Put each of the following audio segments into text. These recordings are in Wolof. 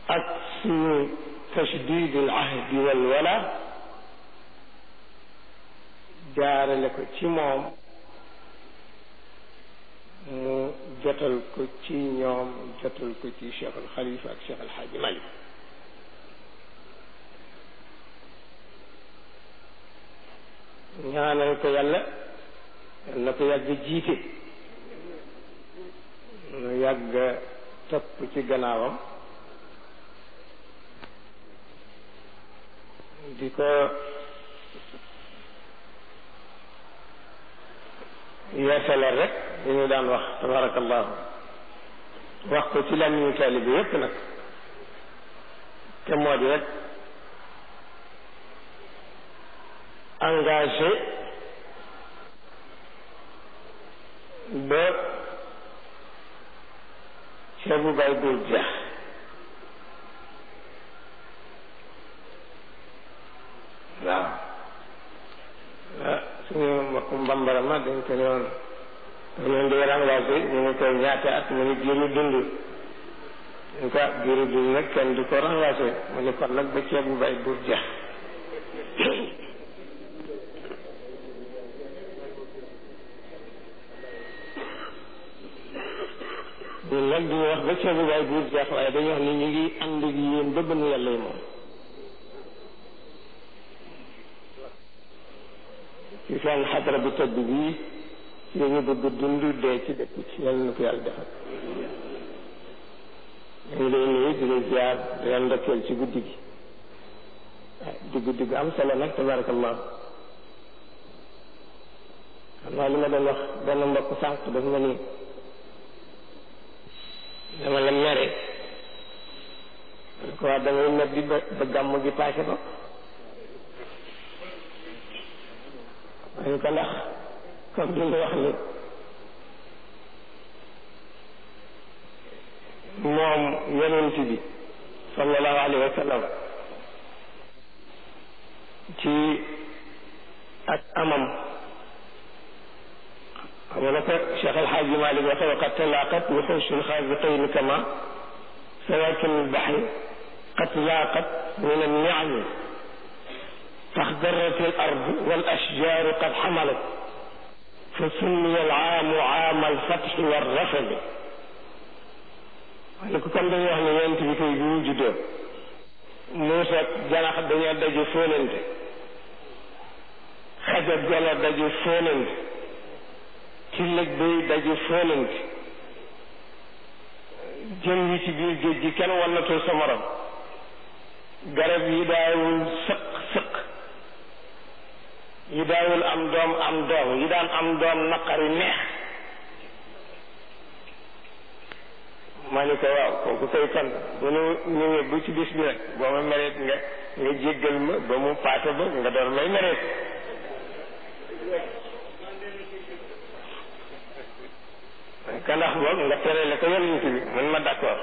ak suñu tashdidul ahdi wal wala jaarale ko ci moom mu jotal ko ci ñoom jotal ko ci Cheikh al Khalifa ak Cheikh al Hadji Malick ñaanal ko yàlla yal na ko yàgg jiite nu yàgg topp ci gannaawam di ko yeesalal rek li ñu daan wax tabarakallahu wax ko ci làmmiñu taalibe yépp nag te moo di rek engagé ba ceebu bay dul jeex waaw ah suñu mbokk mbambara ma dañ ko ñëwoon dañ leen di engagé ñu ngi koy ñaata at mu ni giiru dund ñu ko giiru dund nag kenn du ko engagé mu ni kon nag ba ceebu bay dul jeex ñun nag duñu wax ba ceebu baay buur jeex waaye dañu wax ni ñu ngi ànd ak yéen ba bënn yàlla yi moom ci seen xadara bu tëdd bii ci ñu bëgg dund dee ci dëkk ci yàlla na ko yàlla defal ñu ngi lay nuyu di la ziar di la ndokkeel ci guddi gi di guddi gu am solo nag tabarakallah xam naa li ma doon wax benn mbokk sànq daf ma ni dama la mere ko wax damay mer di ba ba gàmm gi paase ko waaye ko ndax comme li nga wax ni moom yonent bi sallallahu alayhi wa sallam ci ak amam xam nga ko Cheikh El Hadj Malick waxe waqad talaqat wuxuushul xaaziqiin kama sawakin lbaxri qad laaqat min anniami taxdarat al ard wal ashjaaru qad xamalat fa summiya al aamu aama alfatxi warrafadi waaye ko comme dañuy wax ne yonent bi koy bi mu juddoo Muusa janax dañoo daje fóonante xajab jala daje fóonante ci lëg bay daje fóonante jën yi ci biir géej gi kenn wannatul sa morom garab yi daawul sëq sëq yi daawul am doom am doom yi daan am doom naqari neex ma ni ko waaw kooku koy kon bu nu ñëwee bu ci bis bi rek boo ma mereet nga nga jéggal ma ba mu paase ba nga door may mereet ka ndax boog nga terele ko yonent bi man ma d'accord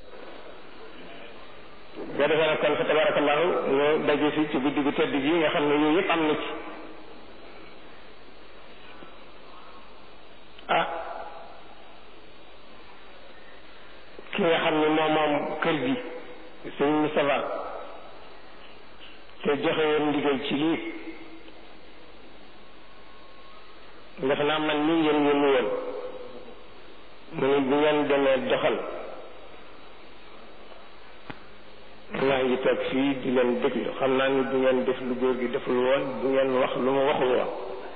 nga defee nag kon fa tabarakallahu ñu daje fi ci guddi gu tëdd gi nga xam ne yooyu yëpp am na ci ah ki nga xam ne moom moom kër gi sëñ Moustapha te joxe woon ndigal ci lii defe naa man nii ngeen yónni woon mu ne bu ngeen demee doxal maa ngi toog fii di leen déglu xam naa ni du ngeen def lu góor gi deful woon du ngeen wax lu ma waxul woon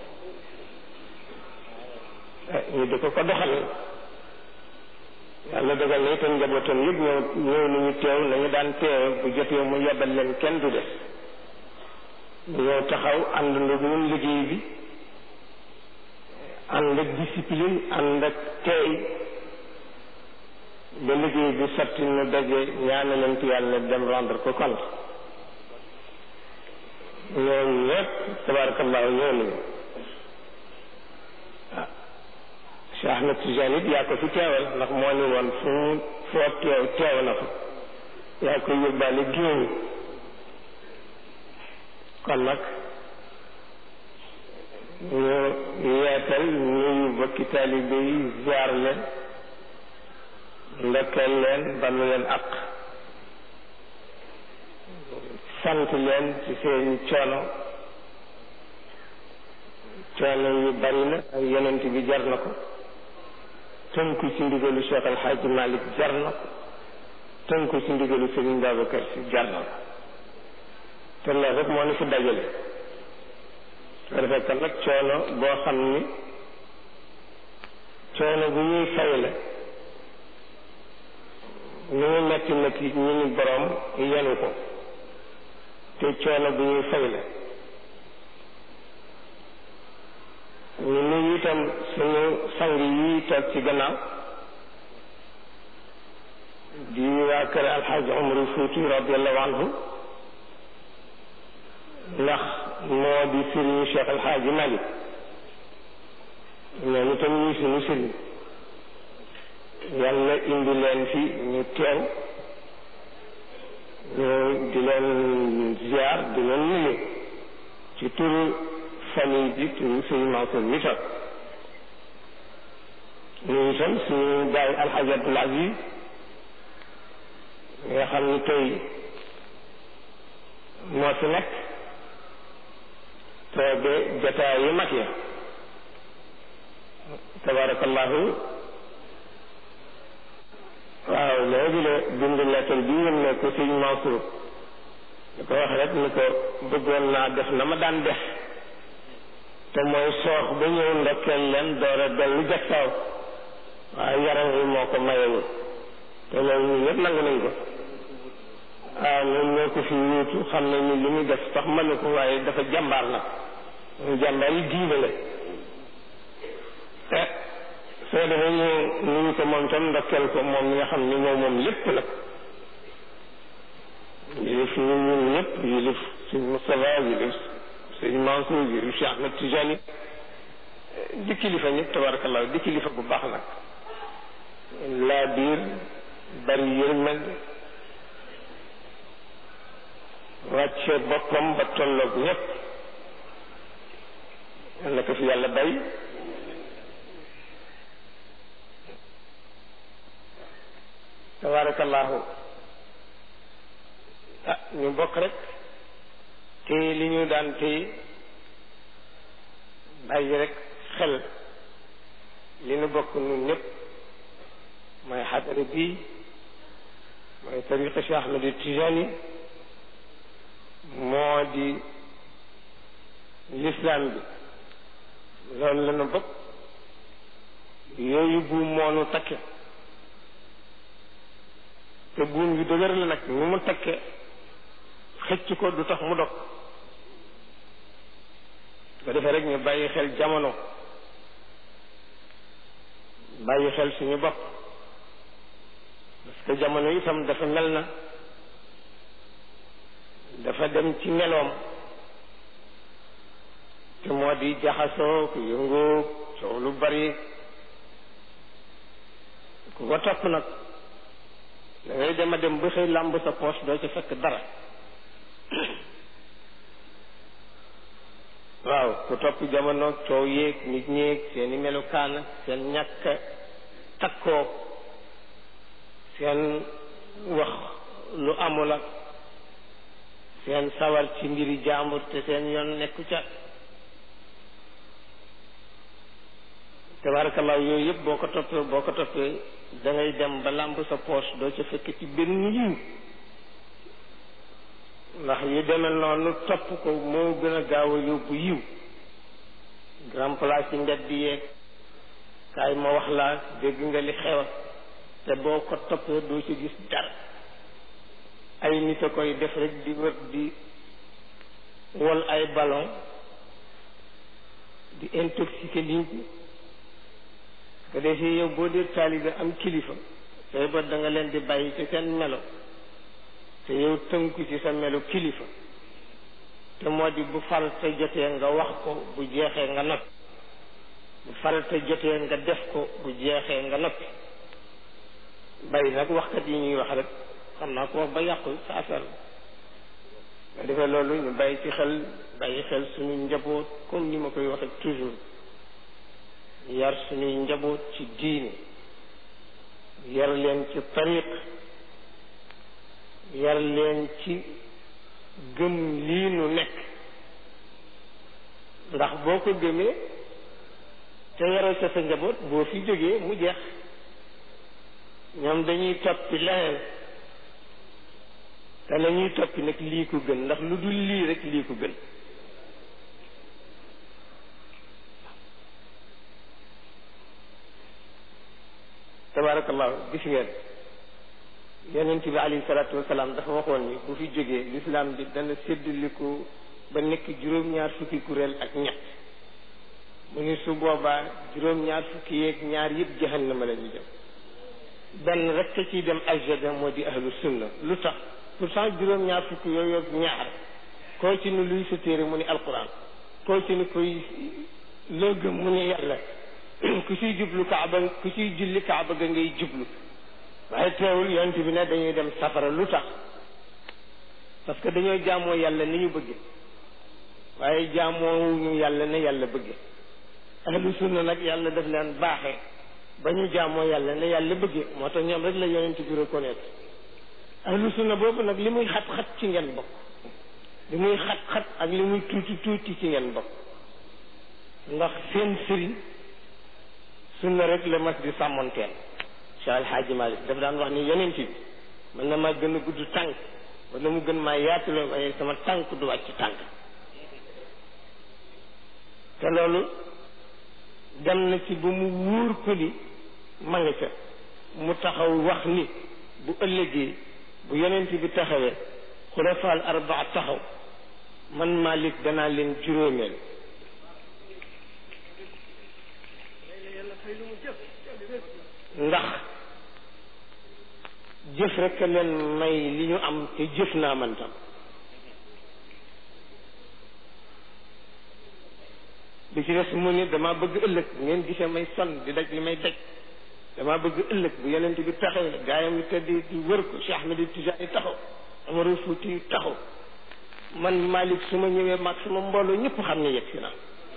ñu di ko ko doxal yàlla dogal na itam njabootam yëpp ñëw ñëw nañu teew nañu daan teew bu jotee mu yebal leen kenn du def ñu ñëw taxaw ànd ndoog ñun liggéey bi ànd ak discipline ànd ak teey ba liggéey bi sotti nu daje ñaanalante yàlla dem rendre ko compte ñoom ñëpp tabarakallahu ñëw nañu ah Cheikh Ahmed Tijani it yaa ko fi teewal ndax moo ni woon fu mu foo teew teew na fa yaa koy yóbbaale géew kon nag ñu yeetal ñuy bokki taalibe yi ziar leen ndokkeel leen balu leen ak sant leen ci seeni coono coono yu bari na ak yonent bi jar na ko tënku ci ndigalu Cheikh El Hadj Malick jar na ko tënku ci ndigalu Serigne Babacar Sy jar na ko te loolu rek moo ni fi dajale su ko defee kon nag coono boo xam ni coono bu ñuy fay la ñu ngi metti metti ñu ni borom yenu ko te coono bu ñuy fay la ñu nuyu itam suñu sang yi toog ci gannaaw di waa kër alxaaji Umar Fuuti radiallahu anhu ndax moo di sëriñu Cheikh alxaaji Malick ñooñu tam ñuy suñu sëriñ yàlla indi leen fi ñu teew ñu di leen ziar di leen nuyu ci turu famille bi turu sëñ Mansour mi toog ñu itam suñu baay alxaji Abdul Aziz nga xam ni tey moo fi nekk tooge jotaay yu mag ya tabarakallahu waaw léegi la bind lettre bi yëm ne ko sëñ Mansour da ko wax rek ni ko bëggoon naa def na ma daan def te mooy soox ba ñëw ndokkeel leen door a dellu jagsaaw waaye yaram wi moo ko mayewul te loolu ñun ñëpp nangu nañ ko waaw ñun ñoo ko fi wuutu xam nañ ni li muy def sax mënu ko waaye dafa jàmbaar nag ñu jàmbaar yi diine la te soo defee ñu nuyu ko moom tam ndokkeel ko moom mi nga xam ni moom moom lépp nag yilif ñu ñun ñëpp yilif suñ Moustapha yilif sëñ Mansour yilif Cheikh Ahmed Tijani di kilifa ñëpp tabarakallah di kilifa bu baax nag laa biir bari yërmande wàcce boppam ba tolloog ñëpp yal na ko fi yàlla bay tabarakallahu ah ñu bokk rek te li ñu daan tey bàyyi rek xel li nu bokk nun ñëpp mooy xadara bii mooy tariqa Cheikh Ahmed Tijani moo di l'islam bi loolu la nu bokk yooyu buum moo nu takke te buum yu dëgër la nag ni mu takke xëcc ko du tax mu dog ko defee rek ñu bàyyi xel jamono bàyyi xel suñu bopp parce que jamono itam dafa mel na dafa dem ci meloom te moo di jaxasoo ku yëngu coow lu bari ku ko topp nag da ngay dem a dem ba xëy làmb sa poche doo ci fekk dara waaw ku topp jamono coow yéeg nit ñéeg seeni melukaan seen ñàkk takkoo seen wax lu amul ak seen sawar ci mbiri jàmbur te seen yoon nekku ca tabarakallah yooyu yëpp boo ko toppee boo ko toppee da ngay dem ba làmb sa poche doo ca fekk ci benn yiw ndax yu demee noonu topp ko moo gën a gaaw a yóbbu yiw grand place yi mbedd yeeg kaay ma wax laa dégg nga li xew te boo ko toppee doo ci gis dara ay nit a koy def rek di wër di wol ay ballon di intoxiquer nit ñi ko defee yow boo dee taalibe am kilifa say bët da nga leen di bàyyi ci seen melo te yow tënku ci sa melo kilifa te moo di bu farata jotee nga wax ko bu jeexee nga noppi bu farata jotee nga def ko bu jeexee nga noppi bàyyi nag waxkat yi ñuy wax rek xam naa ko wax ba yàqu sa affaire la nga defee loolu ñu bàyyi ci xel bàyyi xel suñu njaboot comme ni ma koy waxee toujours yar suñuy njaboot ci diine yar leen ci tariq yar leen ci gëm lii nu nekk ndax boo ko gëmee te yaroo ca sa njaboot boo fi jógee mu jeex ñoom dañuy toppi leneen te la ñuy toppi nag lii ko gën ndax lu dul lii rek lii ko gën tabarakallahu gis ngeen yonent bi alayhi salaatu wasalaam dafa waxoon ni bu fi jógee lislaam bi dana séddaliku ba nekk juróom-ñaar fukki kuréel ak ñett mu ni su boobaa juróom-ñaar fukki yeeg ñaar yëpp jahannama la ñu jëm benn rek ka ciy dem aljada moo di ahlu sunna lu tax pourtant juróom-ñaar fukki yooyu ak ñaar koo ci ni luy sa téere mu ni alquran koo ci ni koy loo gëm mu ni yàlla ku ciy jublu kaaba ku ciy julli kaaba ga ngay jublu waaye teewul yonent bi ne dañuy dem safara lu tax parce que dañoo jaamoo yàlla ni ñu bëgge waaye jaamoo ñu yàlla ne yàlla bëgge ahlu sunna nag yàlla daf leen baaxee ba ñu jaamoo yàlla ne yàlla bëgge moo tax ñoom rek la yonent bi reconnaître ahlu sunna boobu nag li muy xat-xat ci ngeen bokk li muy xat-xat ak li muy tuuti tuuti ci ngeen bokk ndax seen sëriñ sunna rek la mas di sàmmonteel Cheikh El Hadji Malick daf daan wax ni yonent bi mën na maa gën a gudd tànk wala mu gën maa yaatule waaye sama tànk du wàcc tànk te loolu dem na ci ba mu wóor ko ni ma nga ca mu taxaw wax ni bu ëllëgee bu yonent bi taxawee xulafaal arbaa taxaw man Malick danaa leen juróomeel ndax jëf rekk leen may li ñu am te jëf naa man tam bi ci des mu ni dama bëgg ëllëg ngeen gisee may sonn di daj li may daj dama bëgg ëllëg bu yonent bi taxawee gaayam yi tëdd di wër ko Cheikh Ahmed Tidiane taxaw Amarou Fouti taxaw man Malick su ma ñëwee mag sama mbooloo ñëpp xam ne yegg si naa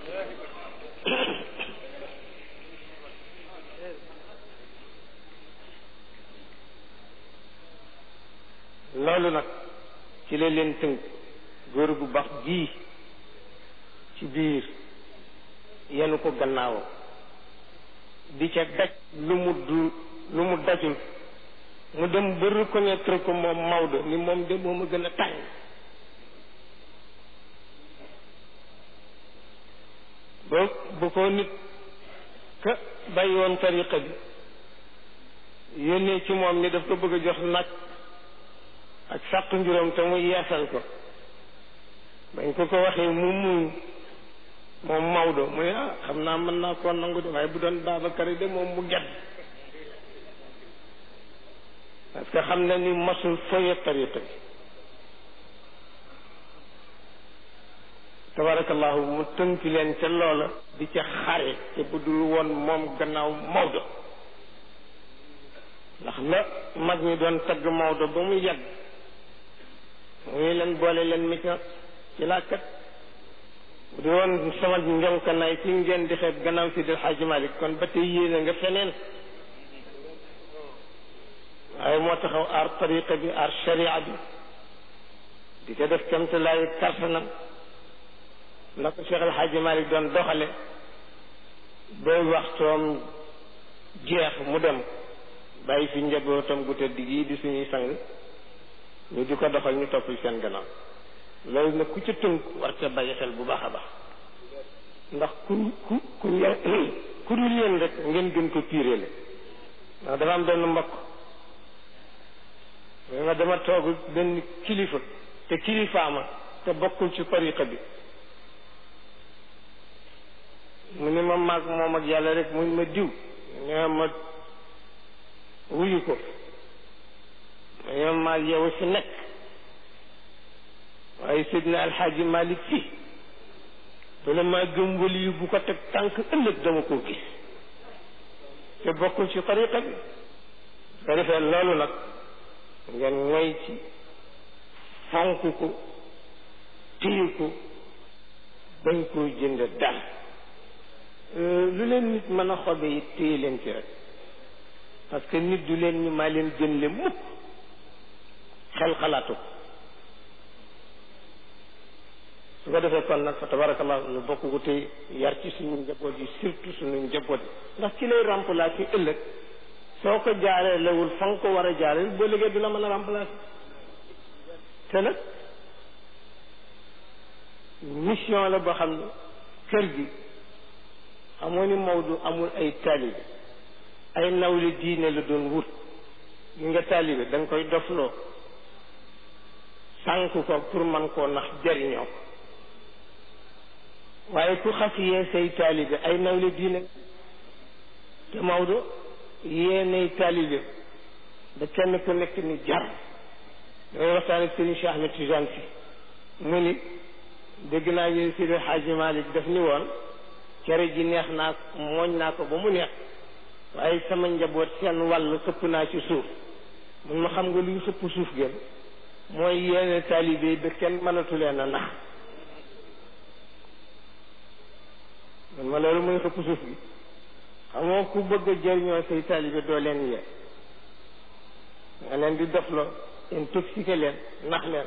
loolu nag ci la leen tënk góor gu baax gii ci biir yenu ko gannaawam di ca daj lu mu du lu mu dajul mu dem ba reconnaître ko moom Maodo ni moom de moom a gën a tàng ba bu ko nit ka bàyyi woon tariqa bi yónnee ci moom ni daf ko bëgg a jox nag ak sàq njuróom te mu yeesal ko bañ ko ko waxee mu muñ moom Maodo mu ne ah xam naa mën naa koo nangu de waaye bu doon Babacar de moom mu gedd parce que xam na ni masul foye tariqa bi tabarakallahu mu tënk leen ca loola di ca xare te bu dul woon moom gannaaw Maodo ndax la mag ñi doon tagg Maodo ba mu yàgg muy leen boole leen mi ca ci laa kat bu di woon sama njonkanaay ci ngeen di xeeb gannaaw si del Xaaji Malik kon ba tey yéene nga feneen waaye moo taxaw aar tariqa bi aar sharia bi di ko def kamtalaayu kartanam na ko Cheikh El Hadji Malick doon doxale ba waxtoom jeex mu dem bàyyi fi njabootam gu tëdd gii di suñuy sang ñu di ko doxal ñu topp seen gannaaw loolu nag ku ca tënk war ca bàyyi xel bu baax a baax ndax ku ku ku yeen ku dul yéen rek ngeen gën ko piirele ndax dafa am benn mbokk nga dama toog benn kilifa te kilifaama te bokkul ci tariqa bi mu ni ma maag moom ak yàlla rek mu ma diw nee ma wuyu ko ma maag yow si nekk waaye Seydina Alxaaji Malik si bala maa gëm wali yu bu ko teg tànk ëllëg dama koo gis te bokkul ci tariqa bi su ko defee loolu nag ngeen moy ci fonk ko téye ko bañ koo jënd dal lu leen nit mën a xobe it téye leen ci rek parce que nit du leen ñu maa leen gën le mukk xel xalaatu ko ko defee kon nag fa tabarakallah nu bokk ko tey yar ci suñu njaboot yi surtout suñu njaboot yi ndax ci lay remplacer ëllëg soo ko jaaree lewul fa nga ko war a jaaree boo liggéey du la mën a remplacer te nag mission la boo xam ne kër gi xamoo ni Maodo amul ay taalibe ay nawle diine la doon wut gi nga taalibe da nga koy dofloo sànk ko pour man koo nax jariñoo ko waaye ku xas yee say taalibe ay nawle diine te Maodo yéenay taalibe ba kenn ku nekk ni jar damay waxtaan ak Serigne Cheikh Ahmed Tidiane si mu ni dégg naa ñu Sidi Hadji Malick daf ni woon cere ji neex naa mooñ naa ko ba mu neex waaye sama njaboot seen wàll xëpp naa ci suuf mun ma xam nga luy xëpp suuf gën mooy yéene taalibe yi ba kenn mënatu leen a nax mun ma loolu mooy xëpp suuf gi xamoo ku bëgg a jëriñoo say taalibe doo leen yee nga leen di dofloo intoxiqué leen nax leen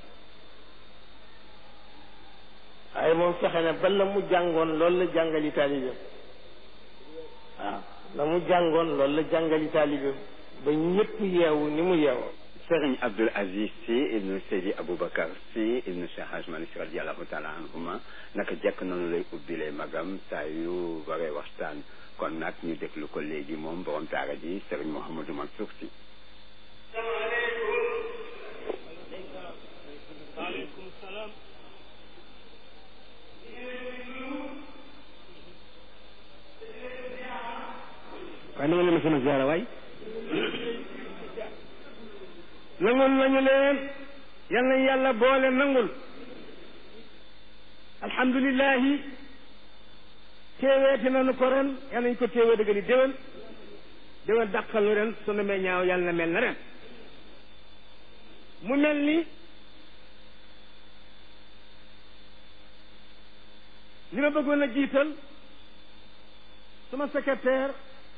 waaye moom fexe na ba la mu jàngoon loolu la jàngali taalibeem waaw la mu jàngoon loolu la jàngali taalibeem ba ñëpp yeewu ni mu yeewoo Serigne Abdoul Aziz Sy ibnu Seydi Aboubacar Sy ibnu Cheikh Hadj Malick Sy radiallahu taala anhuma naka jekk noonu lay ubbilee magam saa yu waree waxtaan kon nag ñu déglu ko léegi moom borom daara ji Serigne Mouhamadou Mansour Sy waaleykum salaam waaye na nga leen ma sama ziara waay nangul nañu leen yal na yàlla boole nangul alhamdulilahi téeweeti nañu ko ren yal nañ ko téewee dëgg ni déwén déwén dàqal nu ren su namee ñaaw yàlla na mel na ren mu mel ni li ma bëggoon a jiital sama secrétaire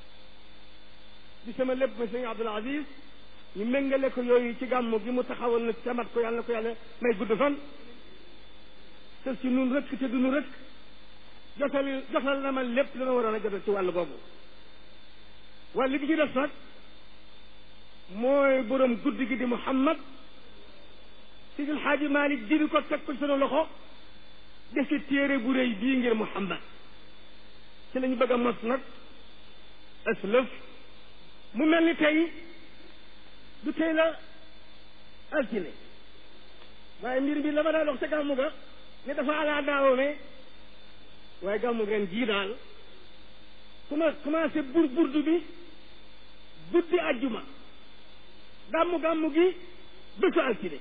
di sama lépp ma sëñ Abdoul Aziz ñu méngale ko yooyu ci gàmmu gi mu taxawal na camat ko yàlla na ko yàlla may gudd fan te si nun rëkk te du nu rëkk jotal jotal na ma lépp dana waroon a jotal ci wàll boobu wàll gi ci def nag mooy borom guddi gi di Muhammad Sidil Xaaji Malik jëri ko teg ko ci sunu loxo defi téere bu rëy bii ngir Muhammad ci lañu bëgg a mos nag aslëf mu mel ni tey du tey la altine waaye mbir bi la ma daa dox ca gàmmu ga ne dafa alaa daawome waaye gàmmu ren jii daal kuma commencé bur burdu bi guddi ajjuma gàmmu gàmmu gi bésu altine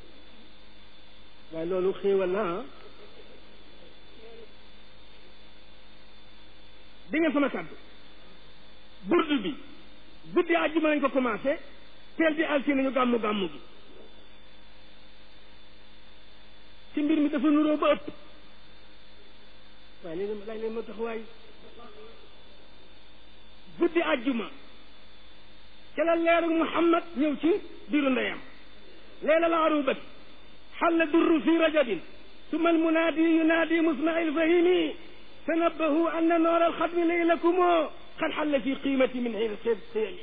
waaye loolu xéewal la ah di ngeen sama kàddu burdu bi guddi àjjuma lañ ko commencé teel bi altine ñu gàmmu gàmmu gi ci mbir mi dafa nuróo ba ëpp waaye léegi laaj leen moo tax waay guddi àjjuma ca la leeru Muhammad ñëw ci biiru ndeyam leela la arubat xalla durru fi rajabin summa almunaadi yunaadi musma ilfahimi تنبهوا أن نور الختم ليلكم قد حل في قيمة من حين الخير السيمي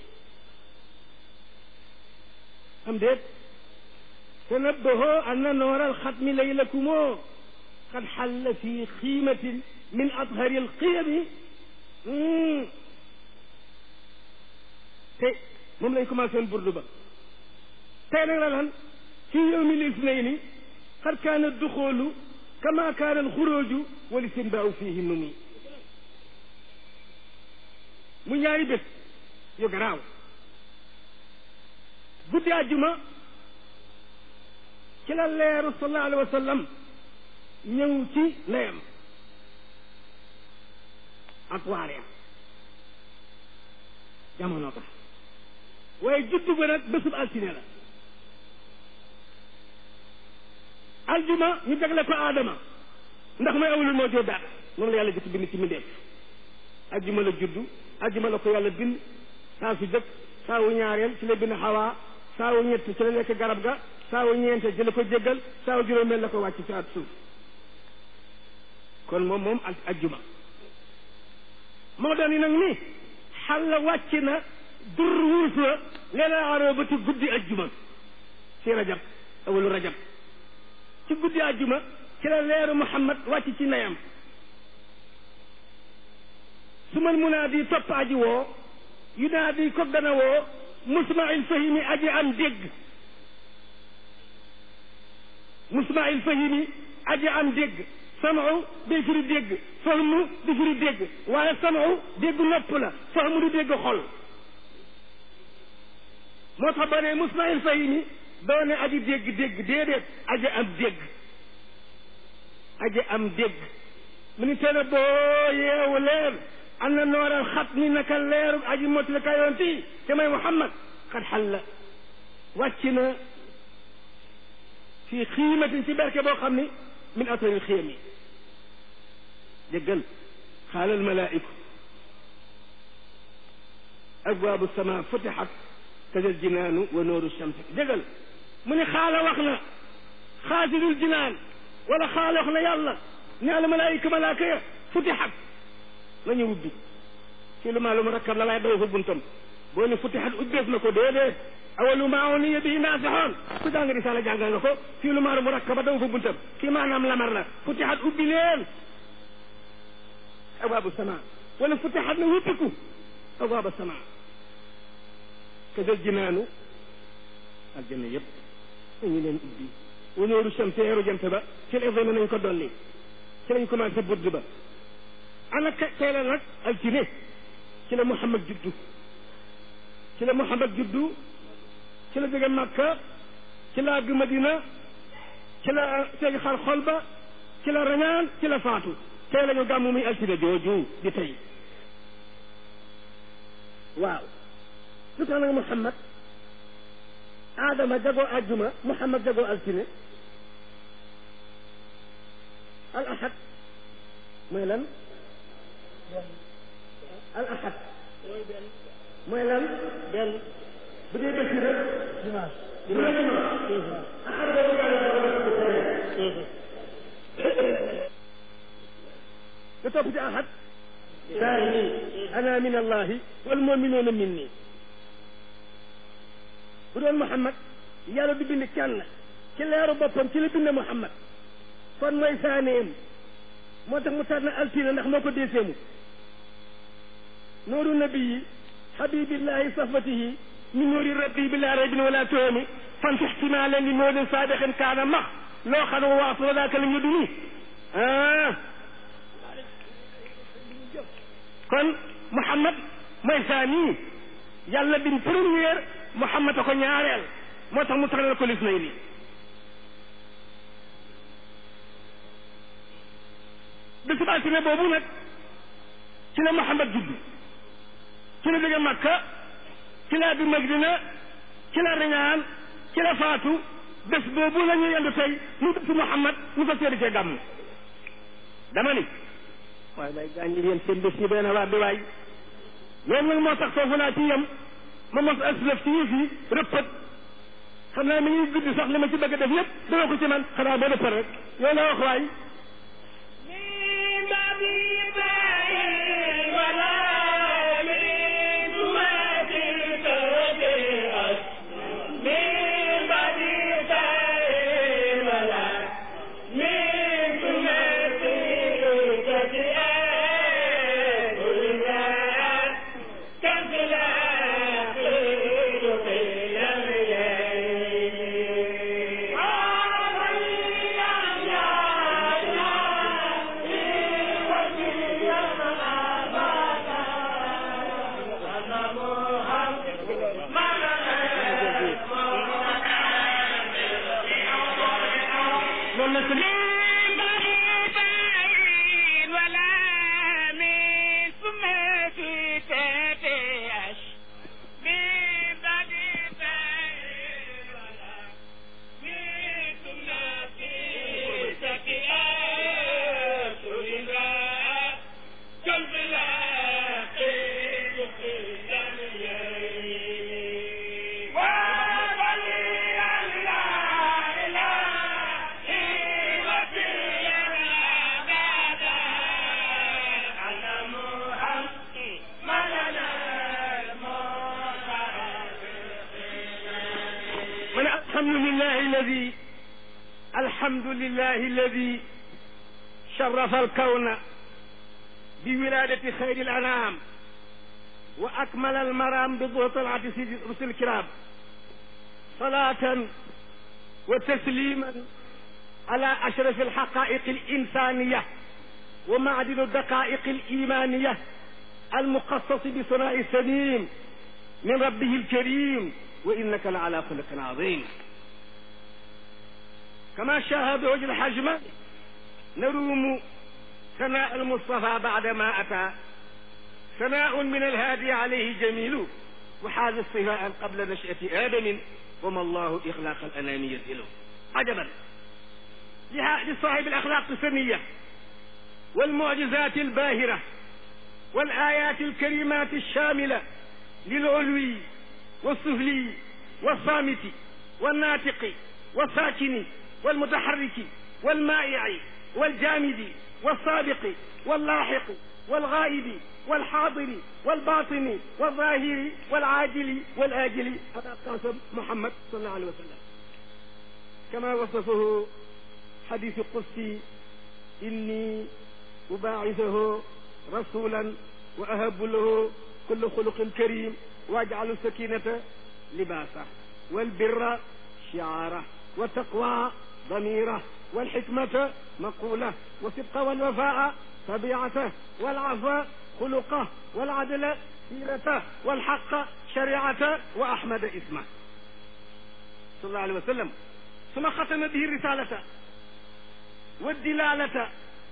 أم ديت تنبهوا أن نور الختم ليلكم قد حل في قيمة من أطهر القيم تي moom lañ commencé woon burdu ba tey nag la lan في يوم الاثنين قد كان الدخول كما كان الخروج والاستنباء فيه النمي mu ñaari bés yu garaaw guddi àjjuma ci la leeru sallallahu alayhi wa sallam ñëw ci ndeyam ak waareem jamono tax waaye juddu ba nag bésub altine la aljuma ñu jagle ko aadama ndax mooy awlul moo joo daat moom la yàlla jëkk bind ci mbindeef aljuma la juddu aljuma la ko yàlla bind saa su jëkk saa wu ñaareel ci la bind xawaa saa wu ñett ci la nekk garab ga saa wu ñeente ci la ko jéggal saa wu juróomeel la ko wàcc ci at suuf kon moom moom ak ajjuma moo doon yi nag ni xalla wàcc na dur wurus la leela aroo ci guddi ajjuma ci rajab awalu rajab ci guddi ajjuma ci la leeru muhammad wàcc ci nayam su mal munaadi topp aji woo yunaadi ko dana woo musmail fahimi aji am dégg musmail fahimi aji am dégg samu day firi dégg fahmu di firi dégg waaye samu dégg nopp la fahmu du dégg xol moo tax ba ne musmail fahimi doo ne aji dégg dégg déedéet aji am dégg aji am dégg mu ni tene boo yeewu leen am na nooral xat ni naka leeru aji mottali kayoon tii te may muhammad xat xal la wàcc na fii xiimatin ci berke boo xam ni min atoril xiyam yi déggal xaalal malaa'iku abwaabu sama futixat kajal jinaanu wa nooru shamsi déggal mu ni xaala wax na xaasidul jinaan wala xaala wax na yàlla ne al malaayika malaaka ya futixat nañu ubbi fii lu maa lu mu rakkab la laay daw fa buntam boo ne futixat ubbeef na ko déedéet awalu maa uniya bihi naasixoon ku jàng risaala jàngal nga ko fii lu maa lu mu rakkaba daw fa buntam kii maanaam lamar la futixat ubbi leen abwaabu sama wala futixat na wuppiku abwaaba sama kadal jinaanu aljanna yëpp dañu leen ubbi wanóoru chamse yeeru jant ba ci la examen nañ ko dolli ci lañ commencé budd ba ana tey la nag altine ci la Muhammad juddu ci la Muhammad juddu ci la jóge Makka ci la àgg Madina ci la seegi xar xol ba ci la rañaan ci la faatu tey la ñu gàmmu muy altine jooju di tey waaw lu tax nag Muhammad Adama jagoo àjjuma Muhammad jagoo altine al ahad mooy lan al ahad mooy lan benn bu dee bés yi rek dimanche dimanche ahad boobu nga topp ci ahad saani ana min allahi wal muminuuna minni bu doon Muhammad yàlla du bind kenn ci leeru boppam ci la bind Muhammad kon mooy saaneem moo tax mu tànn altine ndax moo ko déeseemu nooru nabiyi habibillahi safatihi min noori rabbi bila raybin wala tuhami fan fi ihtimalen li noodin saadixin kaana max loo xam ne waas wa daaka la ñu duni ah kon Muhammad mooy saani yàlla bin première Muhammad a ko ñaareel moo tax mu tànnal ko lis nay ni bisub altine boobu nag ci la Muhammad juddu ci la jóge Makka ci la bi Madina ci la riñaan ci la faatu bés boobu la ñu yendu tey mu bésu Muhammad ñu fa seedi cee gàmm dama ni waaye may gaañ yéen seen bés yi benn waa bi waay loolu nag moo tax foofu naa ci yem ma mos aslëf ci yëf yi rëppat xam naa mi ngi guddi sax li ma ci bëgg a def yëpp dama ko ci man xanaa ba rëppat rek yow la wax waay Yeah. الحمد لله الذي الحمد لله الذي شرف الكون بولادة خير الأنام وأكمل المرام بظهور طلعة سيد رسل الكرام صلاة وتسليما على أشرف الحقائق الإنسانية ومعدن الدقائق الإيمانية المخصص بثناء السليم من ربه الكريم وإنك لعلى خلق عظيم كما شاهد وجه الحجم نروم ثناء المصطفى بعدما أتى ثناء من الهادي عليه جميل وحاز الصفاء قبل نشأة آدم وما الله إخلاق الأنام يسئله عجبا لصاحب الأخلاق السنية والمعجزات الباهرة والآيات الكريمات الشاملة للعلوي والسفلي والصامت والناطق والساكن والمتحرك والمائع والجامد والسابق واللاحق والغائب والحاضر والباطن والظاهر والعاجل والآجل هذا قاسم محمد صلى الله عليه وسلم كما وصفه حديث القدسي إني أباعثه رسولا وأهب له كل خلق كريم واجعل السكينة لباسه والبر شعاره والتقوى ضميره والحكمة مقولة والصدق والوفاء طبيعته والعفو خلقه والعدل سيرته والحق شريعته وأحمد اسمه صلى الله عليه وسلم ثم ختم به الرسالة والدلالة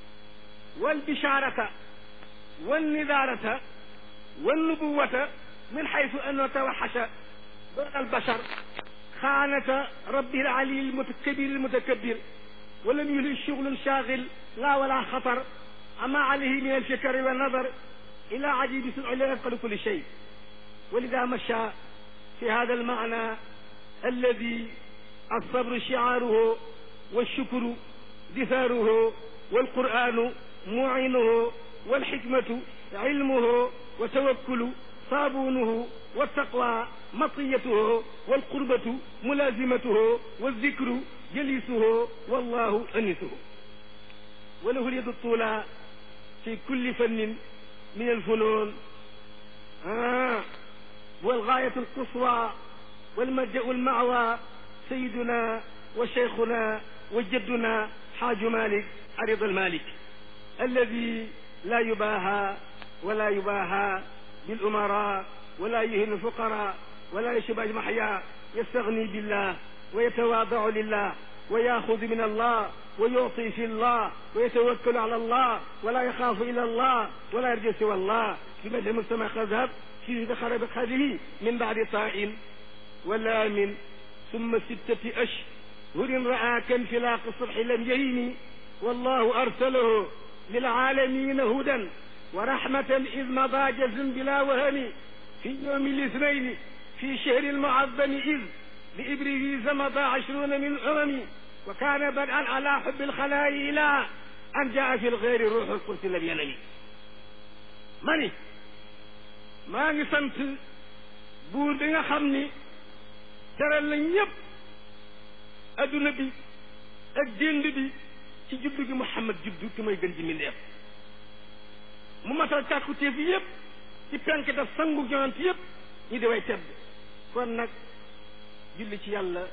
والبشارة والنذارة والنبوة من حيث أنه توحش بين البشر خانة ربه العلي المتكبر المتكبر ولم يلي شغل شاغل لا ولا خطر أما عليه من الفكر والنظر إلى عجيب سرع لا يفقد كل شيء ولذا مشى في هذا المعنى الذي الصبر شعاره والشكر دثاره والقرآن معينه والحكمة علمه وتوكل صابونه والتقوى مطيته والقربة ملازمته والذكر جليسه والله أنسه وله اليد الطولى في كل فن من الفنون آه والغاية القصوى والملجأ المعوى سيدنا وشيخنا وجدنا حاج مالك عرض المالك الذي لا يباهى ولا يباهى بالأمراء ولا يهن الفقراء ولا يشبه محيا يستغني بالله ويتواضع لله ويأخذ من الله ويعطي في الله ويتوكل على الله ولا يخاف إلا الله ولا يرجو سوى الله في مدى المجتمع خذهب في دخل بخذه من بعد طاء ولام ثم ستة أشهر رأى كانفلاق الصبح لم يهين والله أرسله للعالمين هدى ورحمة إذ مضى جزم بلا وهن في يوم الاثنين في شهر المعظم إذ لإبريز مضى عشرون من أمم وكان بدءا على حب الخلاء إلى أن جاء في الغير روح القدس لم ينم mani maa ngi sant buur bi nga xam ni teral na ñëpp adduna bi ak dénd bi ci juddu gi Muhammad juddu ki may gën ji mindeef mu matal càkkutéef yëpp ci penk daf sangu yonent yëpp ñi di way tedd kon nag julli ci yàlla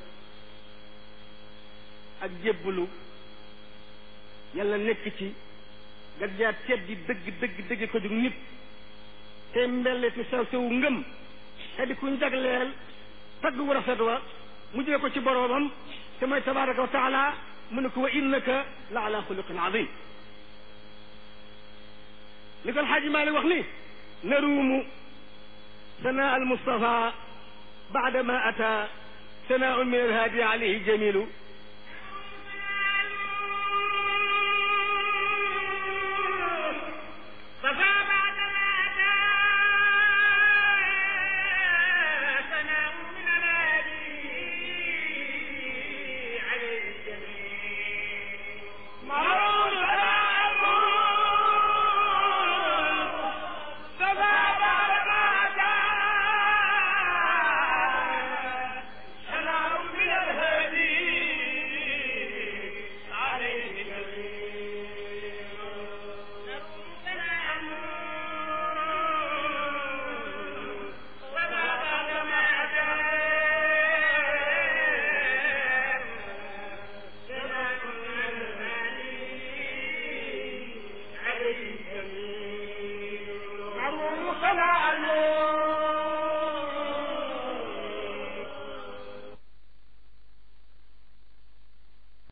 ak jébbalu yàlla nekk ci nga jaar teddi dëgg dëgg dëgg ko jug nit te mbelleti sew sewu ngëm te di kuñ jagleel tagg wu rafet wa mu jële ko ci boroomam te mooy tabaraka wa taala mu ne ko wa innaka la ala xuluqin azim li ko alxaaji Maalik wax ni naruumu sanaa al mustafa baada ma ata sanaa min alhaadi alayhi jamilu